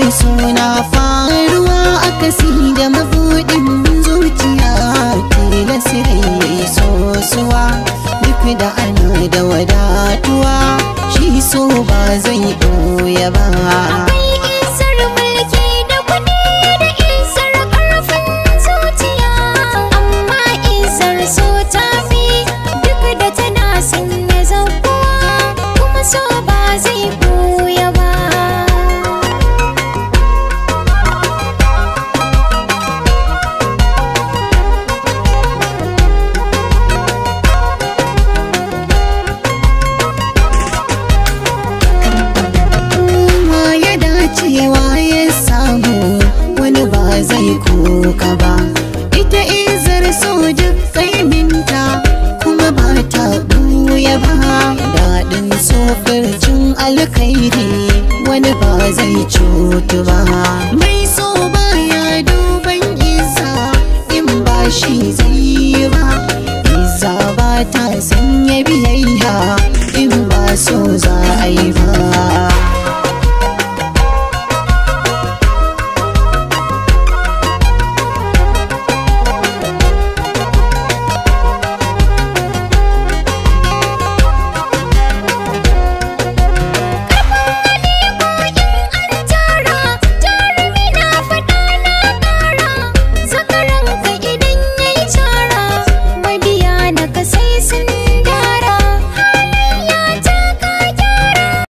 suna faruwa akasi da mabuɗin zuciya tilasirai mai sosuwa duk da ana da wadatuwa shi so ba zai ɓoye ba Akwai isar mulki da kuɗi da isar ƙarfin zuciya Amma isar so ta fi duk da tana sanya zakuwa Kuma so ba zai buya ba ma ya dacewa ya samu wani ba zai koka ba ita izar so duk kaiminta kuma ba ta buya ba daɗin sofircin alkhairi wani ba zai cutu ba mai so baya duban isa in ba shi zai yi ba Iza ba ta sanya biyayya in ba so za a yi ba